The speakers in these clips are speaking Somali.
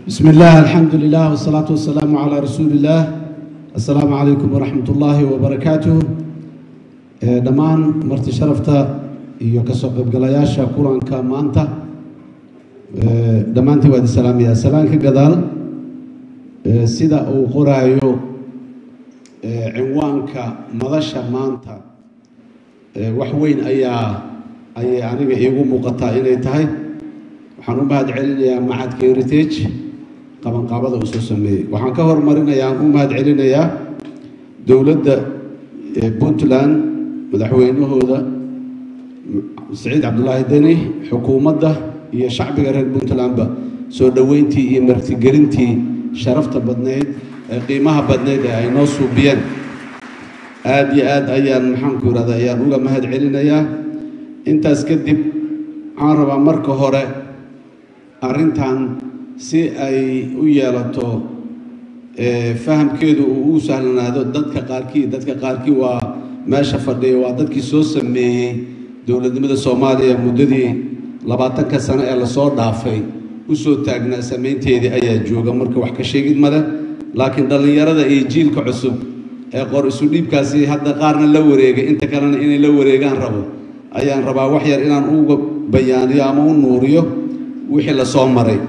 بسم الله الحمد لله والصلاة والسلام على رسول الله السلام عليكم ورحمة الله وبركاته ee dhammaan marti sharafta iyo kasoo qaybgalayaasha kulanka maanta ee dhammaantiin waa idin salaamayaa salaan ka gadaal ee sida uu qoraayo ee cinwaanka madasha maanta ee wax weyn ayaa ayay aniga iigu muuqataa inay tahay waxaan u mahad celinayaa macadka heritage qabanqaabada uu soo sameeyey waxaan ka hormarinayaa aan u mahad celinayaa dowladda puntland madaxweynahooda saciid cabdulaahi deni xukuumadda iyo shacbiga reer puntlandba soo dhoweyntii iyo martigelintii sharafta badnayd ee qiimaha badnayd ee ay noo suubiyeen aada iyo aad ayaan maxaanku irahda ayaan uga mahad celinayaa intaas kadib waxaan rabaa marka hore arrintan si ay u yeelato fahamkeedu uu u sahlanaado dadka qaarkii dadka qaarkii waa meesha fadhiya waa dadkii soo sameeyey dowladnimada soomaaliya muddadii labaatanka sano ee lasoo dhaafay usoo taagnaa samaynteedii ayaa jooga marka wax ka sheegid male laakiin dhallinyarada iyo jiilka cusub ee qor isu dhiibkaasi hadda qaarna la wareegay inta kalena inay la wareegaan rabo ayaan rabaa wax yar inaan uga bayaaniyo ama u nuuriyo wixii lasoo maray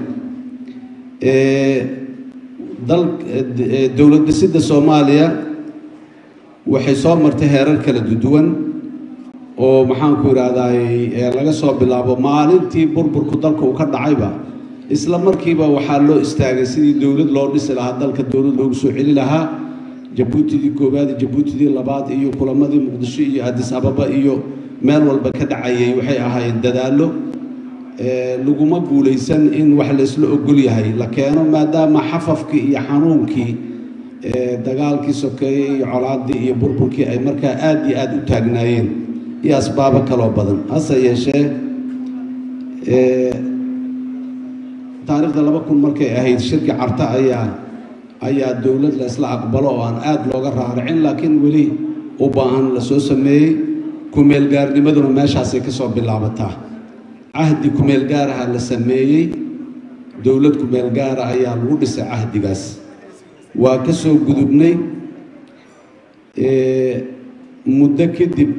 dowlad dhisidda soomaaliya waxay soo martay heerar kala duwan oo maxaanku idhaahdaay laga soo bilaabo maalintii burburku dalka uu ka dhacayba isla markiiba waxaa loo istaagay sidii dowlad loo dhisi lahaa dalka dowlad loogu soo celi lahaa jabuutidii koowaad jabuutidii labaad iyo kulamadii muqdisho iyo adis ababa iyo meel walba ka dhacayay waxay ahaayeen dadaallo laguma guulaysan in wax laysla ogol yahay la keeno maadaama xafafkii iyo xanuunkii dagaalkii sokeeyey iyo colaaddii iyo burburkii ay markaa aada iyo aada u taagnaayeen iyo asbaabo kaloo badan hase yeeshee taariikhda laba kun markay ahayd shirki carta ayaa ayaa dowlad la isla aqbalo oo aan aada looga raaricin laakiin weli u baahan la soo sameeyey kumeelgaarnimaduna meeshaasay ka soo bilaabataa cahdi kumeel gaaraha la sameeyey dowlad kumeel gaara ayaa lagu dhisay cahdigaas waa ka soo gudubnay muddo kadib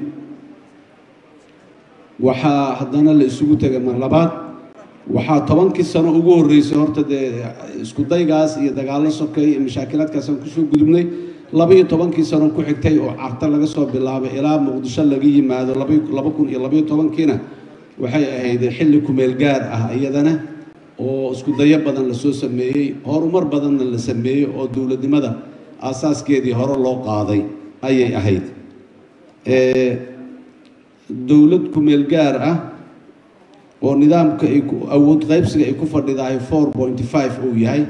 waxaa haddana la isugu tegay mar labaad waxaa tobankii sano ugu horreysay horta dee isku daygaas iyo dagaallo sokeey iyo mashaakilaadkaasaan kusoo gudubnay labaiyo tobankii sano ku xigtay oo carta laga soo bilaabay ilaa muqdisho laga yimaado laba kun iyo labaiyo tobankiina waxay ahayd xilli kumeel gaar ah iyadana oo isku dayo badan lasoo sameeyey horumar badanna la sameeyey oo dowladnimada aasaaskeedii hore loo qaaday ayay ahayd dowlad kumeel gaar ah oo nidaamka ay awood qaybsiga ay ku fadhidahay four pointy five uu yahay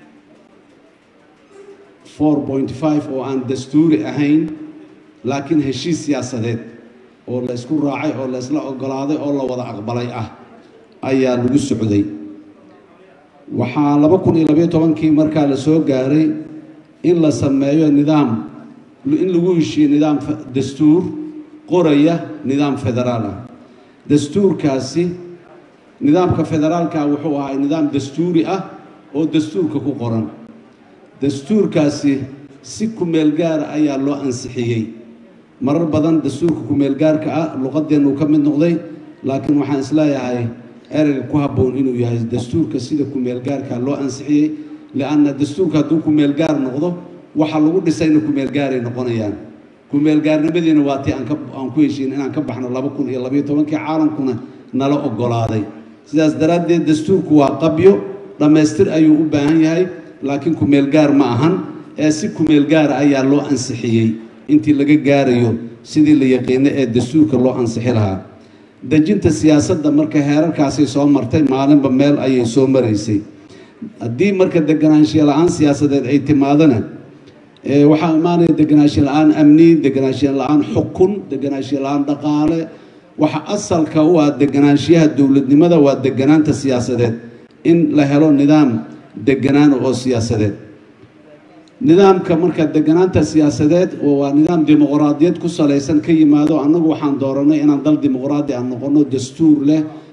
four point five oo aan dastuuri ahayn laakiin heshiis siyaasadeed oo la ysku raacay oo la ysla ogolaaday oo la wada aqbalay ah ayaa lagu socday waxaa laba kun iyo labayo tobankii markaa la soo gaaray in la sameeyo nidaam in lagu heshiiyo nidaam dastuur qoraya nidaam federaal ah dastuurkaasi nidaamka federaalka wuxuu ahaa nidaam dastuuri ah oo dastuurka ku qoran dastuurkaasi si kumeel gaara ayaa loo ansixiyey marar badan dastuurka kumeel gaarka ah luqadeennu ka mid noqday laakiin waxaan isleeyahay ereyga ku habboon inuu yahay dastuurka sida kumeel gaarka loo ansixiyey lianna dastuurka hadduu kumeel gaar noqdo waxa lagu dhisayna kumeel gaaray noqonayaan kumeel gaarnimadiina waa tii aan ku heshiin inaan ka baxno laba kun iyo labayo tobankii caalamkuna nala ogolaaday sidaas daraaddeed dastuurku waa qabyo dhammaystir ayuu u baahan yahay laakiin kumeel gaar ma ahan ee si kumeel gaara ayaa loo ansixiyey intii laga gaarayo sidii la yaqiino ee dastuurka loo ansixi lahaa dejinta siyaasadda marka heerarkaasay soo martay maalinba meel ayay soo maraysay haddii marka deganaanshiya la-aan siyaasadeed ay timaadona waxaa imaanaya deganaanshiya la-aan amni deganaanshiya la-aan xukun deganaanshiya la-aan dhaqaale waxa asalka u ah deganaanshiyaha dowladnimada waa deganaanta siyaasadeed in la helo nidaam deganaan oo siyaasadeed nidaamka marka deganaanta siyaasadeed waa nidaam dimuqraadiyad ku salaysan ka yimaado annagu waxaan dooranay inaan dal dimuqraadi aan noqono dastuur leh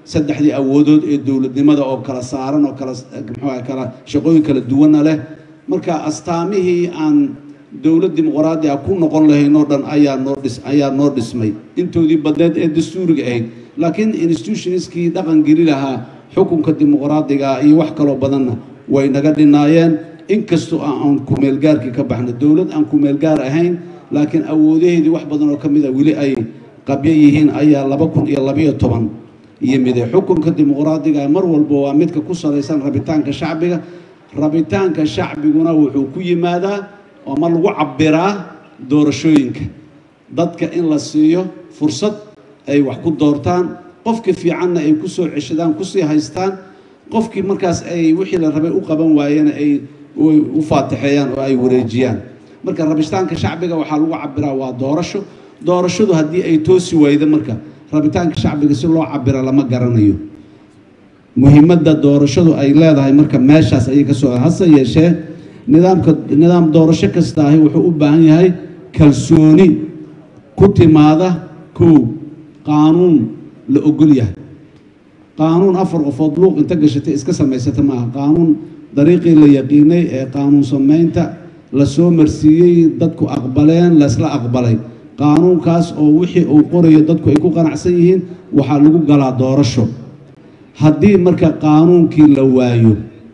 saddexdii awoodood ee dowladnimada oo kala saaran oo kala muxuu kala shaqooyin kala duwana leh marka astaamihii aan dowlad dimuqraadi ah ku noqon lahayn oo dhan ayaa noo dhis ayaa noo dhismay intoodii badneed ee dastuuriga ahayd laakiin institutionskii dhaqan geli lahaa xukunka dimuqraadiga iyo wax kaloo badanna way naga dhinaayeen inkastoo aan kumeelgaarkii ka baxna dowlad aan kumeelgaar ahayn laakiin awoodaheedii wax badan oo ka mid a weli ay qabyo yihiin ayaa laba kun iyo labayo toban yimide xukunka dimuqraadiga mar walba waa midka ku salaysan rabitaanka shacbiga rabitaanka shacbiguna wuxuu ku yimaadaa ama lagu cabiraa doorashooyinka dadka in la siiyo fursad ay wax ku doortaan qofkii fiicanna ay ku soo ceshadaan kusii haystaan qofkii markaas ay wixii la rabay u qaban waayena ay u faatixeeyaan oo ay wareejiyaan marka rabitaanka shacbiga waxaa lagu cabiraa waa doorasho doorashadu haddii ay toosi waydo marka rabitaanka shacbiga si loo cabira lama garanayo muhiimadda doorashadu ay leedahay marka meeshaas ayay ka soo hase yeeshee nidaamka nidaam doorasho kasta ahi wuxuu u baahan yahay kalsooni ku timaada kow qaanuun la ogol yahay qaanuun afar qofood luuq inta gashatay iska samaysata maaha qaanuun dariiqii la yaqiinay ee qaanuun samaynta la soo marsiiyey dadku aqbaleen laysla aqbalay qaanuunkaas oo wixii uu qorayo dadku ay ku qanacsan yihiin waxaa lagu galaa doorasho haddii marka qaanuunkii la waayo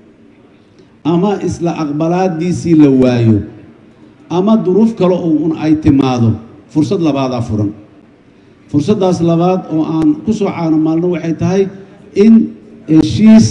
ama isla aqbalaadiisii la waayo ama duruuf kale oo un ay timaado fursad labaadaa furan fursaddaas labaad oo aan ku soo caanamaalno waxay tahay in heshiis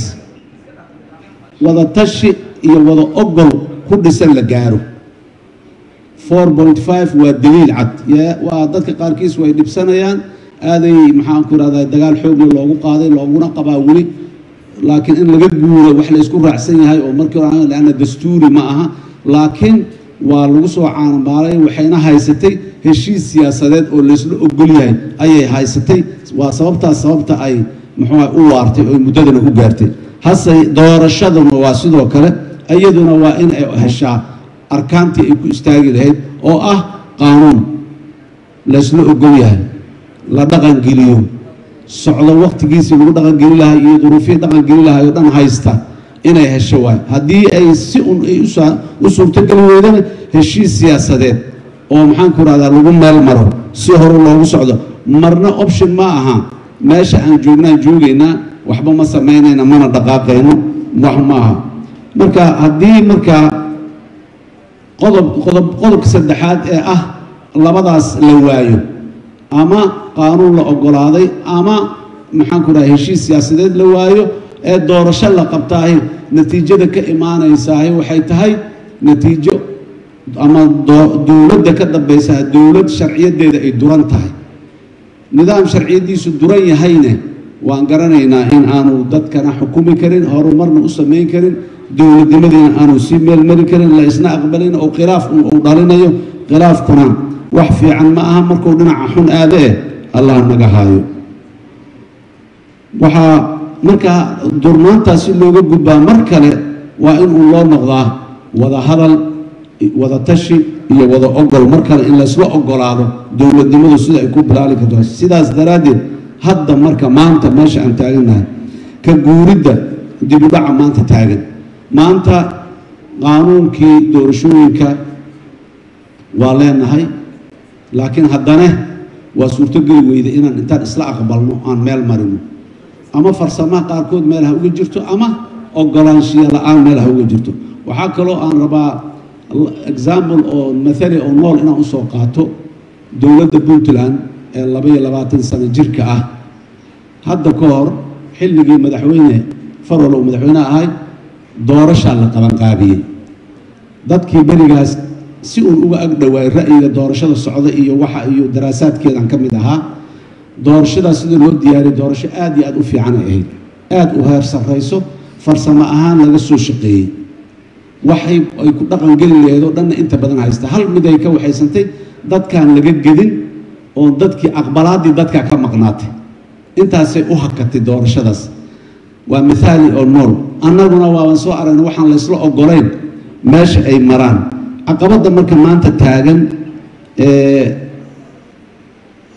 wada tashi iyo wada ogol ku dhisan la gaaro four point five waa daliil cad waa dadka qaarkiis way dhibsanayaan aaday maxaan ku irahdaa dagaal xoogle loogu qaaday looguna qabaa weli laakiin in laga guuro wax laysku raacsan yahay oo markii hore leanna dastuuri ma aha laakiin waa lagu soo caanamaalay waxayna haysatay heshiis siyaasadeed oo laysla ogol yahay ayay haysatay waa sababtaas sababta ay muxuuha u waartay oo muddadana u gaartay hase doorashaduna waa sidoo kale iyaduna waa in ay heshaa arkaantii ay ku istaagi lahayd oo ah qaanuun laysla ogol yahay la dhaqangeliyo socdo waqtigiisii lagu dhaqangeli lahay iyo duruufihii dhaqangeli lahay oo dhan haysta inay hesho waay haddii ay si un ay u suurtogeli weydana heshiis siyaasadeed oo maxaan ku rahdaa lagu meel maro si hore loogu socdo marna option ma aha meesha aan joognaan joogaynaa waxba ma samaynayna mana dhaqaaqayno wax ma aha marka haddii markaa qodob qodob qodobka saddexaad ee ah labadaas la waayo ama qaanuun la ogolaaday ama maxaan ku dhahay heshiis siyaasadeed la waayo ee doorasho la qabtaahi natiijada ka imaanaysaahi waxay tahay natiijo ama dowladda ka dambaysaa dowlad sharciyadeeda ay duran tahay nidaam sharciyadiisu duran yahayne waan garanaynaa in aanu dadkana xukumi karin horumarna u samayn karin dowladnimadiina aanu sii meelmari karin la isna aqbalin oo khilaaf uu dhalinayo khilaafkuna wax fiican ma aha markuu dhinaca xun aade eh allah naga haayo waxaa markaa durnaantaas si looga gudbaa mar kale waa in uu loo noqdaa wada hadal wada tashi iyo wada ogol mar kale in laysla ogolaado dowladnimadu sida ay ku bilaali karto sidaas daraaddeed hadda marka maanta meesha aan taagannahay ka guuridda dibudhaca maanta taagan maanta qaanuunkii doorashooyinka waa leenahay laakiin haddana waa suurtogeli weyda inaan intaan isla aqbalno aan meel marino ama farsamaha qaarkood meel ha uga jirto ama ogolaanshiya la-aan meel ha uga jirto waxaa kaloo aan rabaa example oo mathali oo nool inaan usoo qaato dowladda puntland ee laba iyo labaatan sano jirka ah hadda ka hor xilligii madaxweyne farol uu madaxweyne ahay doorashaa la qabanqaabiyey dadkii berigaas si uun uga ag dhowaay ra'yiga doorashada socda iyo waxa iyo daraasaadkeedan ka mid ahaa doorashadaas sida loo diyaariyay doorasho aad iyo aad u fiicanay ahayd aad u heer sarrayso farsamo ahaan laga soo shaqeeyey waxay ay ku dhaqan geli lahayd oo dhanna inta badan haysta hal mid ay ka waxaysantay dadkaan laga gedin oo dadkii aqbalaaddii dadkaa ka maqnaatay intaasay u hakatay doorashadaas waa mithaali oo nool annaguna waaban soo aragna waxaan laysla ogolayn meesha ay maraan caqabadda marka maanta taagan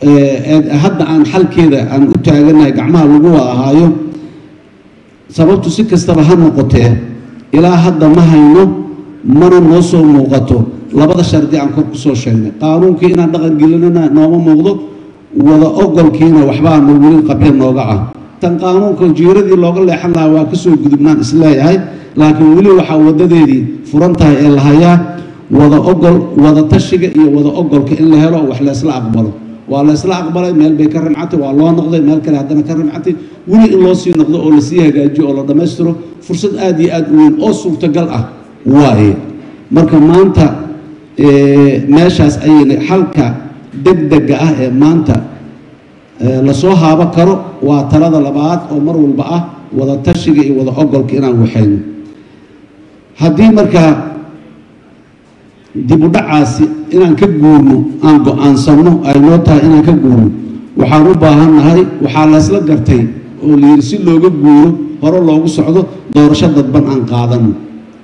hadda aan xalkeeda aan u taaganahay gacmaha lagu wada ahaayo sababtu si kastaba ha noqotee ilaa hadda ma hayno mana noo soo muuqato labada shardi aan kor kusoo sheegnay qaanuunkii inaan dhaqan gelinana nooma muuqdo wada ogolkiina waxbaa no weli qabya nooga ah tan qaanuunka jiiradii looga leexan lahaa waa kasoo gudubnaan isleeyahay laakiin weli waxaa wadadeedii furan tahay ee la hayaa wada ogol wada tashiga iyo wada ogolka in la helo wax laysla aqbalo waa laysla aqbalay meel bay ka rimcatay waa loo noqday meel kale haddana ka rimcatay weli in loo sii noqdo oo lasii hagaajiyo oo la dhammaystiro fursad aada iyo aada u weyn oo suurtagal ah waaye marka maanta meeshaas ayayna xalka degdega ah ee maanta lasoo haabo karo waa talada labaad oo mar walba ah wada tashiga iyo wada ogolka inaan waxayno haddii markaa dib u dhacaasi inaan ka guurno aan go-aansanno ay noo tahay inaan ka guurno waxaan u baahannahay waxaa laysla gartay oo la yidhi si looga guuro hore loogu socdo doorasho dadban aan qaadano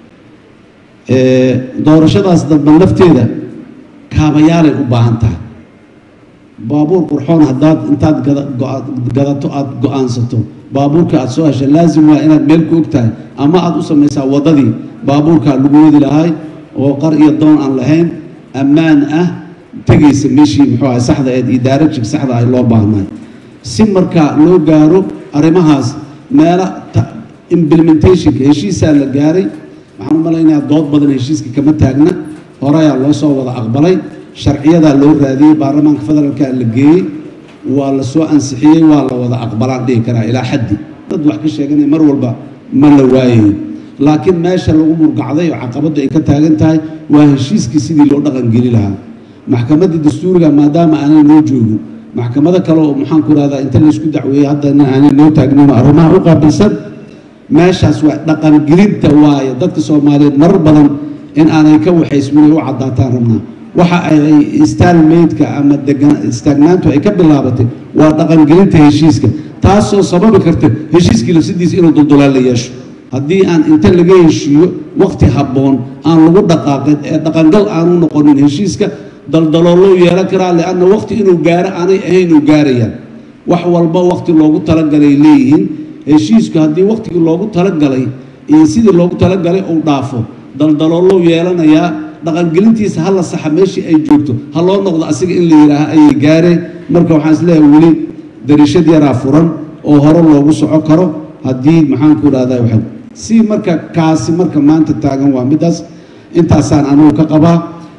doorashadaas dadban lafteeda kaabayaalay u baahan tahay baabuur qurxoon haddaad intaad gadato aada go-aansato baabuurka aada soo hesha laazim waa inaad meel ku og tahay ama aada u samaysaa waddadii baabuurkaa lagu wadi lahay oo qar iyo doon aan lahayn ammaan ah tegaysa meeshii muxuu ahay saxda eed iyo daarajig saxda ay loo baahnaay si markaa loo gaaro arrimahaas meela implementationka heshiisaa la gaaray waxaan u malaynayaa dood badan heshiiska kama taagna horeyaa loo soo wada aqbalay sharciyadaa loo raadiyey baarlamaanka federaalka la geeyey waa la soo ansixiyey waa la wada aqbalaan dhihi karaa ilaa xaddi dad wax ka sheeganaya mar walba ma la waayayo laakiin meesha lagu murgacday oo caqabaddu ay ka taagan tahay waa heshiiskii sidii loo dhaqangeli lahaa maxkamaddii dastuuriga maadaama aanay noo joogin maxkamado kale oo maxaan ku rahdaa inta laysku dacweeyey haddana aanay noo taagnin arrimaha u qaabilsan meeshaas waa dhaqangelinta waaye dadka soomaaliyeed marar badan in aanay ka waxaysminay u caddaataan rabnaa waxa ay staalmeydka ama istaagnaantu ay ka bilaabatay waa dhaqangelinta heshiiska taasoo sababi karta heshiiskii lafsidiisa inuu duldulaan la yeesho haddii aan inta laga heshiiyo waqti habboon aan lagu dhaqaaqin ee dhaqangal aanu noqonin heshiiska daldaloolou yeelan karaa lianna waqti inuu gaaro aanay ahayn uu gaarayaan wax walba waqti loogu talagalay leeyihiin heshiisku haddii waqtigii loogu talagalay iyo sidii loogu talagalay uu dhaafo daldaloolou yeelanayaa dhaqangelintiisa ha la saxa meeshii ay joogto ha loo noqdo asiga in la yidhaaha ayay gaareen marka waxaan isleeyahay weli darishad yaraa furan oo hore loogu soco karo haddii maxaanku idhahdaa waxa si marka kaasi marka maanta taagan waa midaas intaasaan anugu ka qabaa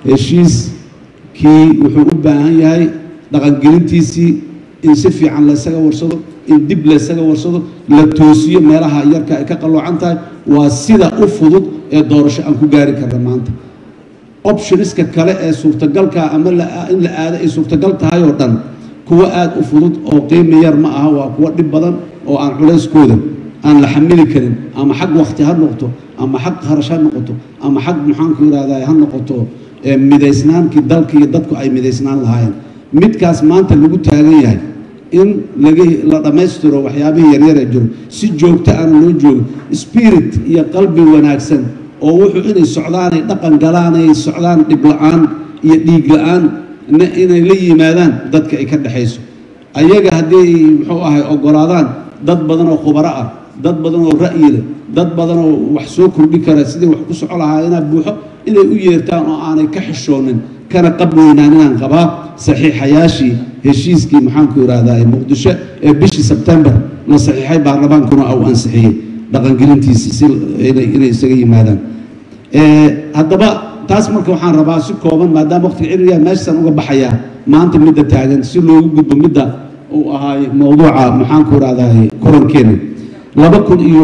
heshiiskii wuxuu u baahan yahay dhaqangelintiisii in si fiican laysaga warsado in dib laysaga warsado la toosiyo meelaha yarka ay ka qalloocan tahay waa sida u fudud ee doorasho aan ku gaari karna maanta optioniska kale ee suurtagalka ama in la aado ay suurtagal tahay oo dhan kuwo aada u fudud oo qiimi yar ma aha waa kuwo dhib badan oo aan culayskooda aan la xamili karin ama xag wakti ha noqoto ama xag kharash ha noqoto ama xag maxaanku yidhahdaa ha noqoto midaysnaankii dalka iyo dadku ay midaysnaan lahaayeen midkaas maanta lagu taagan yahay in laga la dhammaystiro waxyaabihii yaryar ee jiro si joogto aana loo joogo spirit iyo qalbi wanaagsan oo wuxuu inay socdaanay dhaqan galaanay socdaan dhib la-aan iyo dhiig la-aan inay la yimaadaan dadka ay ka dhexayso ayaga haddii ay muxuu ahay ogolaadaan dad badan oo khubaro ah dad badan oo ra'yi leh dad badan oo wax soo kordhi kara sidii wax ku soco lahaa inaa buuxo inay u yeertaan oo aanay ka xishoonin kana qab weynaan inaan qabaa saxiixayaashii heshiiskii maxaanku yidhaahdaa muqdisho ee bishii sebtembar la saxiixay baarlamaankuna uu ansixiyey dhaqangelintiisi si inay isaga yimaadaan haddaba taas marka waxaan rabaa si kooban maadaama waqtiga ciriyaa meeshaan uga baxayaa maanta midda taagan si loogu gudbo midda uu ahaay mowduuca maxaanku idhahdaa kulankeena laba kun iyo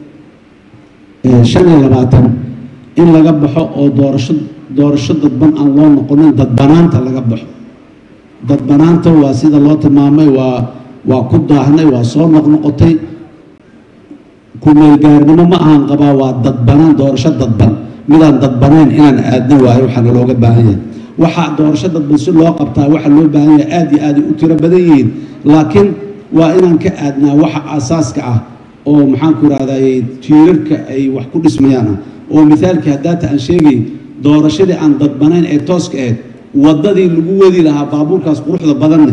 shan iyo labaatan in laga baxo oo doorasho doorasho dadban aan loo noqonin dadbanaanta laga baxo dadbanaanta waa sida loo tilmaamay waa waa ku daahnay waa soo noqnoqotay kumeelgaarnimo ma ahan qabaa waa dadbanaan doorasho dadban midaan dadbanayn inaan aadna waayo waxaana looga baahan yahay waxaa doorasho dadban si loo qabtaa waxa loo baahan yahay aad iyo aad ay u tiro badan yihiin laakiin waa inaan ka aadnaa waxa asaaska ah oo maxaanku idhahdaye tiirarka ay wax ku dhismayaan ah oo mithaalkii haddaata aan sheegay doorashadii aan dadbanayn ee tooska ahayd waddadii lagu wadi lahaa baabuurkaas quruxda badanne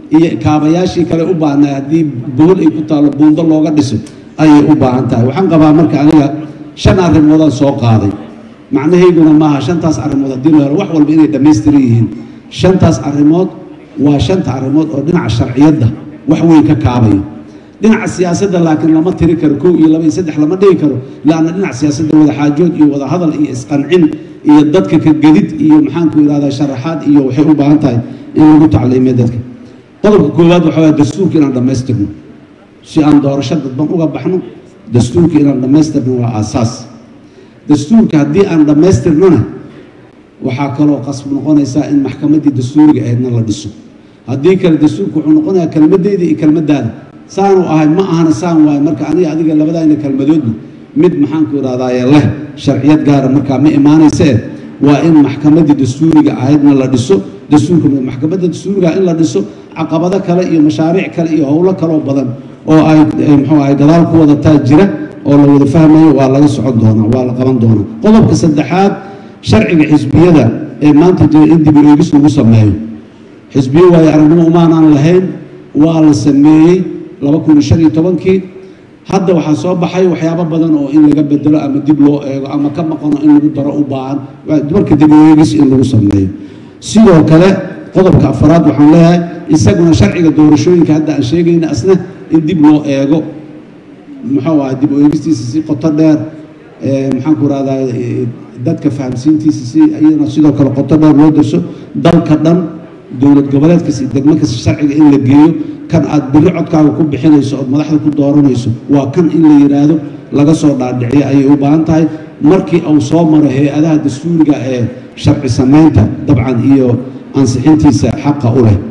iyo kaabayaashii kale u baahnay haddii bohol ay ku taalo buundo looga dhiso ayay u baahan tahay waxaan qabaa marka aniga shan arrimoodaan soo qaaday macnahayguna maaha shantaas arrimood haddii la helo wax walba inay dhammaystiran yihiin shantaas arrimood waa shanta arrimood oo dhinaca sharciyadda wax weyn ka kaabayo dhinaca siyaasadda laakiin lama tiri karo kow iyo laba iyo saddex lama dhigi karo laanna dhinaca siyaasadda wada xaajood iyo wada hadal iyo isqancin iyo dadka ka gedid iyo maxaanku yidhahdaa sharaxaad iyo waxay u baahan tahay in lagu tacliimiyo dadka qodobka koowaad waxaa waaya dastuurka inaan dhammaystirno si aan doorasho dadban uga baxno dastuurka inaan dhammaystirno waa aasaas dastuurka haddii aan dhammaystirnona waxaa kaloo qasb noqonaysaa in maxkamaddii dastuuriga ahaydna la dhiso haddii kale dastuurka wuxuu noqonayaa kelmadeyda iyo kelmadaada saanu ahay ma ahana saan waayo marka aniga adiga labadayna kelmadoodna mid maxaanku idhahdaaye leh sharciyad gaara markaa ma imaanaysee waa in maxkamaddii dastuuriga ahaydna la dhiso dastuurka maxkamadda dastuuriga in la dhiso caqabado kale iyo mashaariic kale iyo howlo kaloo badan oo ay muxuu ahay gadaal ku wadataa jira oo la wada fahmayo waa laga socon doonaa waa la qaban doonaa qodobka saddexaad sharciga xisbiyada ee maanta jira in dib u eegis lagu sameeyo xisbiyo waayo aragnimo umaanaan lahayn waa la sameeyey laba kun iyo shan iyo tobankii hadda waxaa soo baxay waxyaabo badan oo in laga bedelo ama dib loo eego ama ka maqano in lagu daro u baahan marka dib u eegis in lagu sameeyo sidoo kale qodobka afaraad waxaan leeyahay isaguna sharciga doorashooyinka hadda aan sheegayna asna in dib loo eego muxuu ahay dib u eegistiisa si qoto dheer maxaanku rahdaa dadka fahamsiintiisa si iyadana sidoo kale qoto dheer loo darso dalka dhan dowlad goboleed kasta iyo degmo kasta sharciga in la geeyo kan aad biri codkaaga ku bixinayso ood madaxda ku dooranayso waa kan in la yidhaahdo laga soo dhaadhiciyo ayay u baahan tahay markii uu soo maro hay-adaha dastuuriga ee sharci samaynta dabcan iyo ansixintiisa xaqa u leh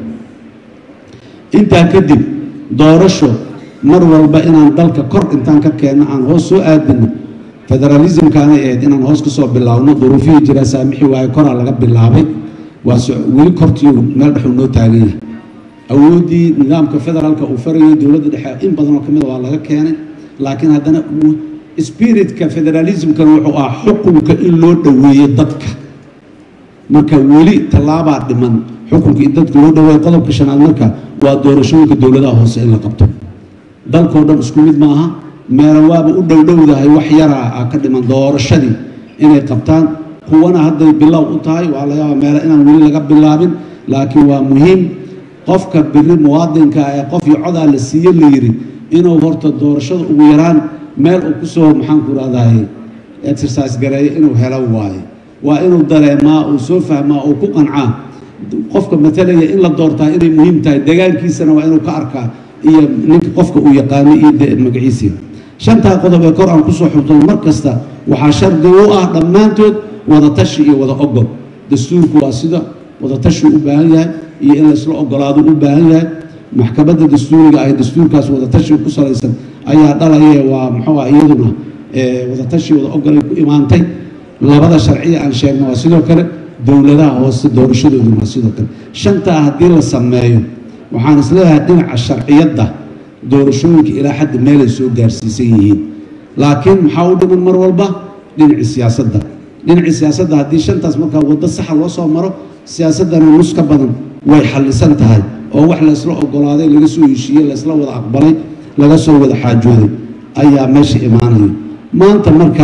intaa kadib doorasho mar walba inaan dalka kor intaan ka keenno aan hoos soo aadino federalismkaanay ahayd inaan hoos ka soo bilaabno duruufihii jiraa saamixi waaye koraa laga bilaabay waase weli kortiiu meel dhexuu noo taagan yahay awooddii nidaamka federaalka uu farayay dowladda dhexe in badanoo kamida waa laga keenay laakiin haddana spiritka federalismkan wuxuu ah xukunka in loo dhoweeyo dadka marka weli tallaabaa dhiman xukunka in dadka loo dhaweeyo qodobka shanaad marka waa doorashooyinka dowladaha hoose in la qabto dalkoo dhan isku mid maaha meela waaba u dhowdhowdahay wax yaraa ah ka dhiman doorashadii inay qabtaan kuwana hadday bilow u tahay waa laga yaaba meele inaan weli laga bilaabin laakiin waa muhiim qofka biri muwaadinka ee qof iyo codaa la siiye la yiri inuu horta doorashada ugu yaraan meel uu kusoo maxaanku rahdahay exercise gareeyo inuu helo waaye waa inuu dareemaa uu soo fahmaa uu ku qancaa qofka matalaya in la doortaa inay muhiim tahay degaankiisana waa inuu ka arkaa iyo ninka qofka uu yaqaano iyo magaciisii shantaa qodob ee kor aan kusoo xubtay mar kasta waxaa shardi u ah dhammaantood wada tashi iyo wada ogol dastuurku waa sida wada tashi u baahan yahay iyo in laysla ogolaado u baahan yahay maxkamadda dastuuriga ay dastuurkaas wada tashi ku salaysan ayaa dhalaye waa muxuu ah iyaduna wada tashi wada ogolay ku imaantay labada sharciya aan sheegno waa sidoo kale dowladaha hoose doorashadooduna waa sidoo kale shantaa haddii la sameeyo waxaan isleeyahay dhinaca sharciyadda doorashooyinka ilaa xadda meelay soo gaarsiisan yihiin laakiin maxaa u dhiman mar walba dhinacii siyaasadda dhinacii siyaasadda haddii shantaas markaa waddo saxa loo soo maro siyaasaddana nus ka badan way xallisan tahay oo wax laysla ogolaaday laga soo heshiiyey laysla wada aqbalay laga soo wada xaajooday ayaa meesha imaanaya maanta marka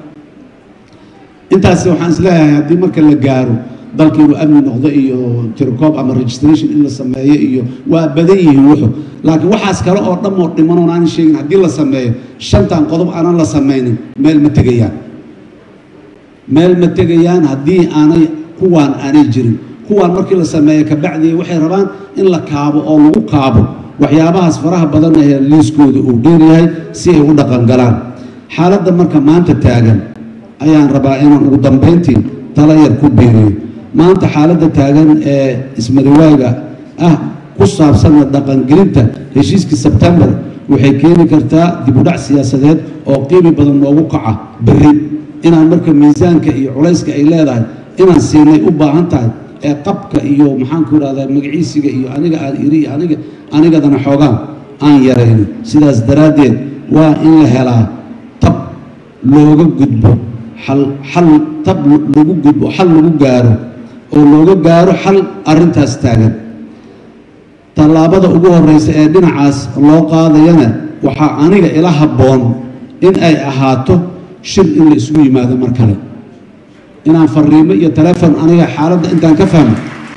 intaasi waxaan isleeyahay haddii marka la gaaro dalka inuu amni noqdo iyo tircoob ama registration in la sameeyo iyo waa badan yihiin wuxu laakiin waxaas kale oo dhan oo dhimanoon aanan sheegin haddii la sameeyo shantan qodob aanan la sameynin meel ma tegayaan meel ma tegayaan haddii aanay kuwaan aanay jirin kuwaan markii la sameeyo kabacdii waxay rabaan in la kaabo oo lagu kaabo waxyaabahaas faraha badan ee liiskooda uu dheeryahay si ay u dhaqangalaan xaaladda marka maanta taagan ayaan rabaa inaan ugu dambeyntii tala yar ku biiriyo maanta xaaladda taagan ee ismariwaaga ah ku saabsanna dhaqangelinta heshiiskii sebtembar waxay keeni kartaa dibudhac siyaasadeed oo qiimi badan noogu kaca berri inaan marka miisaanka iyo culayska ay leedahay inaan siinay u baahan tahay ee qabka iyo maxaanku idhahdaa magaciisiga iyo aniga aan iri iyo aniga anigadana xoogaan aan yarayno sidaas daraaddeed waa in la helaa tab looga gudbo xal xal tab lagu gudbo xal lagu gaaro oo looga gaaro xal arrintaas taagan tallaabada ugu horeysa ee dhinacaas loo qaadayana waxaa aniga ila habboon in ay ahaato shir in la isugu yimaado mar kale inaan fariimo iyo taleefon aniga xaaladda intaan ka fahmo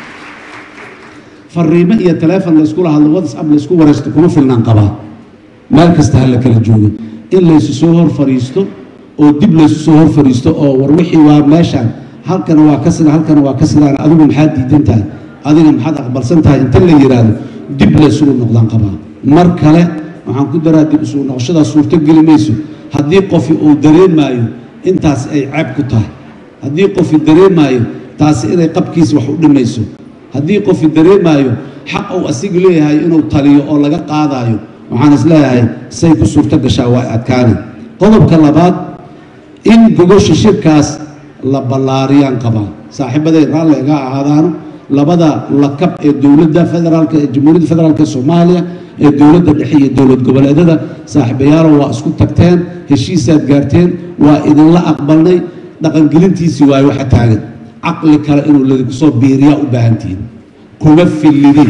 fariimo iyo taleefon layskula hadlo whatsapp laysku waraysto kuma filnaan qabaa meel kasta ha la kala joogo in laysu soo hor fadhiisto oo dib laysu soo hor fadhiisto oo war wixii waa meeshaan halkana waa ka sida halkana waa ka sidaan adigu maxaad diidan tahay adiga maxaad aqbalsan tahay inta la yidhaahdo dib laysugu noqdaan qabaa mar kale waxaan ku daraa dib isugu noqoshadaa suurto geli mayso haddii qofi uu dareemaayo intaas ay ceeb ku tahay haddii qofi dareemaayo taasi inay qabkiisa wax u dhimayso haddii qofi dareemaayo xaq uu asigu leeyahay inuu taliyo oo laga qaadaayo waxaan is leeyahay say ku suurto gashaa waa adkaani qodobka labaad in gogosha shirkaas la ballaariyaan qabaa saaxiibaday raalli iga ahaadaano labada lakab ee dowladda federaalk ee jamhuuriyadda federaalk ee soomaaliya ee dowladda dhexe iyo dowlad goboleedyada saaxiibayaalo waa isku tagteen heshiisaad gaarteen waa idinla aqbalnay dhaqangelintiisii waayo waxa taagan caqli kale inuu ladinku soo biiriyaa u baahantihiin kuma fillidin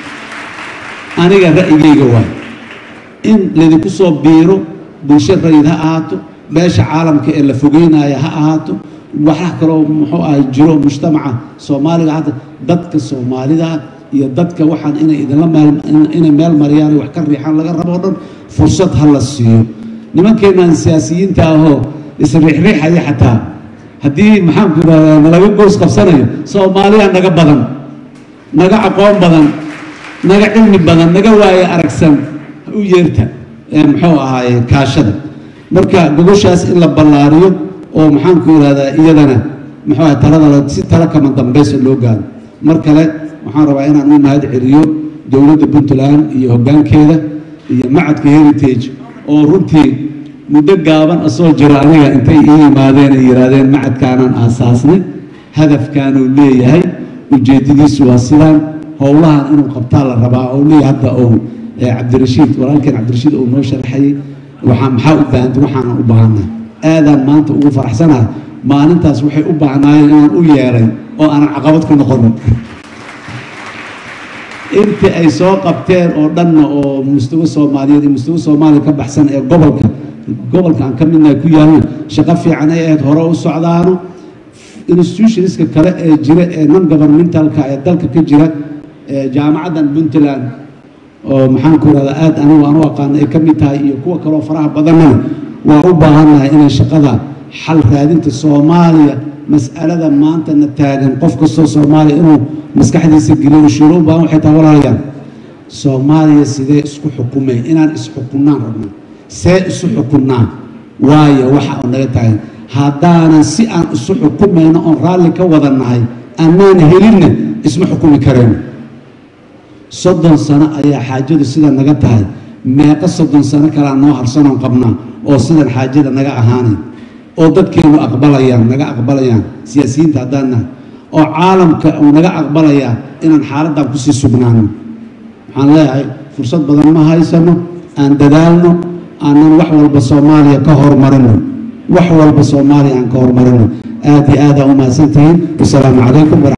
aniga ra'yigayga waay in laydinku soo biiro bulsho rayid ha ahaato beesha caalamka ee la fogeynaya ha ahaato waxaa kaloo muxuu ahay jiro mujtamaca soomaaliga hadda dadka soomaalida iyo dadka waxaan inay idinla meel inay meel mariyaan wax ka riixaan laga rabo o dhan fursad ha la siiyo nimankeenan siyaasiyiinta ahoo isriixriixaya xataa haddii maxaanku irahdaa nalaga goos qabsanayo soomaaliya naga badan naga aqoon badan naga cilmi badan naga waaye aragsan u yeerta muxuu ahaaye kaashada marka gogoshaas in la ballaariyo oo maxaanku irahdaa iyadana muxuu ahay talada si tala kama dambeysa loo gaaro mar kale waxaan rabaa inaan u mahad celiyo dowladda puntland iyo hoggaankeeda iyo macadka heritage oo runtii muddo gaaban asoo jiro aniga intay ii yimaadeen ay yidhaahdeen macadkaanaan aasaasnay hadafkaanuu leeyahay ujeedadiisu waa sidaan howlahan inuu qabtaa la rabaa oo leeyahay hadda ou cabdirashiid walaalkeen cabdirashiid uu noo sharaxayay waxaa maxaa u baahanta waxaanan u baahanay aadaan maanta ugu faraxsanahay maalintaas waxay u baahnaayeen inaan u yeeray oo aanan caqabad ku noqonin intii ay soo qabteen oo dhanna oo mustawa soomaaliyeed iyo mustawa soomaaliya ka baxsan ee gobolka gobolka aan ka midnahay ku yaalna shaqo fiican ay ahayd hore u socdaano institutionska kale ee jira ee non governmentalka ee dalka ka jira jaamacaddan puntland oo maxaanku irahdaa aad anigu aan u aqaano ay ka mid tahay iyo kuwa kaloo faraha badanana waa u baahannahay inay shaqada xal raadinta soomaaliya mas'alada maantana taagan qof kastoo soomaaliya inuu maskaxdiisa geliyo shuuro u baahan waxay tahay walaalayaal soomaaliya sidee isku xukumay inaan isxukunnaan rabno see isu xukunnaan waayo waxa oo naga taagan haddaanan si aan isu xukumayno oon raalli ka wada nahay annaan helinna isma xukumi karayno soddon sano ayaa xaajadu sida naga tahay meeqo soddon sano kalea noo harsanoon qabnaa oo sidan xaajada naga ahaanay oo dadkeenu aqbalayaan naga aqbalayaan siyaasiyiinta haddaan nahay oo caalamka uu naga aqbalayaa inaan xaaladdan kusii sugnaano waxaan leeyahay fursad badan ma haysano aan dadaalno aanan wax walba soomaaliya ka horumarino wax walba soomaaliya aan ka horumarino aad iyo aad aa u mahadsantihiin wasalaamu calaykum